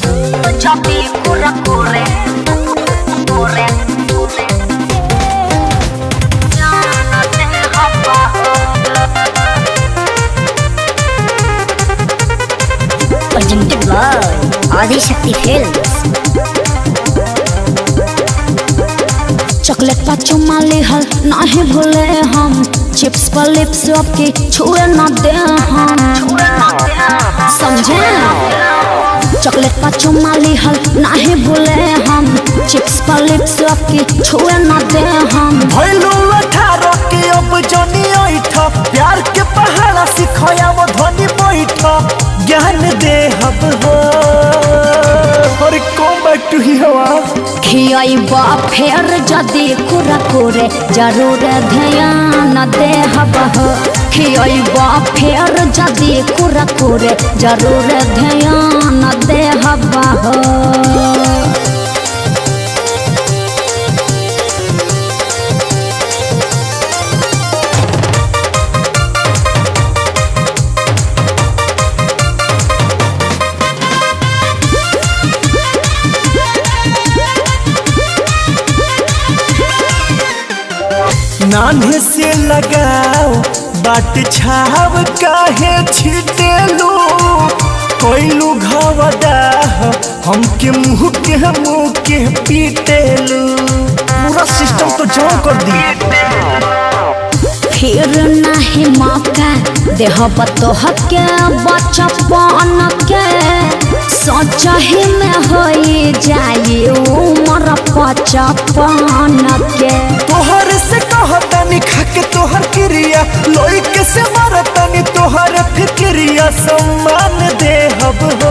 Choppy, corre, corre, corre, corre. Ya no te abajo. presented by Adi Shakti Films. Chocolate पर चुमा लेहल नाही भूले हम चिप्स पर लिप्स आपके छुए ना दे हम समझे चॉकलेट पर चुमा लेहल नाही भूले हम चिप्स पर लिप्स आपके छुए ना दे हम भैलू अठारह के अब जनी ऐठ प्यार के पहाड़ा सिखया वो ध्वनि बैठ ज्ञान दे हब हो और कम बैक टू ही हवा खियाइबा फेर जदि कुरा करे जरूर ध्यान दे हबह खियाइबा फेर जदि कुरा करे जरूर ध्यान दे हबह नान्हे से लगाओ बाट छाव काहे छिटेलू कोइलू घवदा हमके मुंह के मुंह के पीटेलू पूरा सिस्टम तो जाम कर दी फिर नहीं मौका देह बतोह के बचपन के सोच ही में हो जाए उम्र पचपन के तोहर से कहतानी खाके तोहर क्रिया लोई के से मारतानी तोहर फिक्रिया सम्मान दे हब हो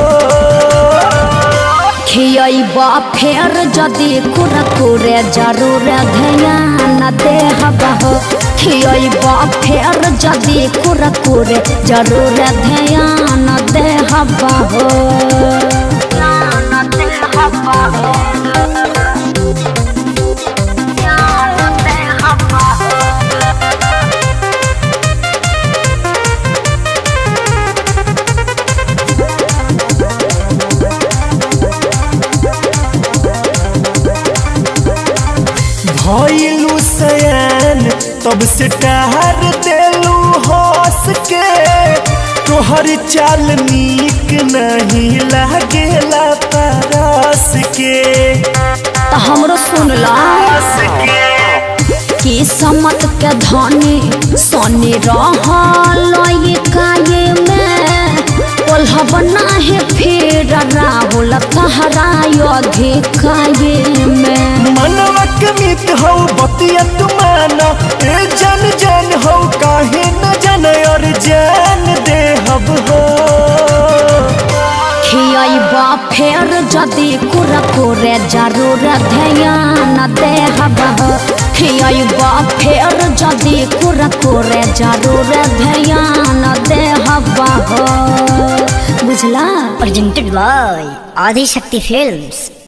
खियबा फेर जदि कुरकुरे जरूर ध्यान दे हबह खियबा फेर जदि कुरकुरे जरूर ध्यान दे हबह Ya no te abajo. Ya no te abajo. भइलू सयान तब से टहर देलू हंस के तोहर चाल नीक नहीं लागेला परस के तो हमरो सुनला कि समत के धनी सोनी रहल ये काये में कोल्हब नाही फिर राहुल कहरायो अधिकाये में मनवा के मित हो बतिया तुमाना ए जन जन हो काहे न जन और जान दे हब हो खियबा फेर जदि कुरकुरे जरूर ध्यान दे हबह खियबा फेर जदि कुरकुरे जरूर ध्यान दे हबह बुझला प्रेजेंटेड बाय आदि शक्ति फिल्म्स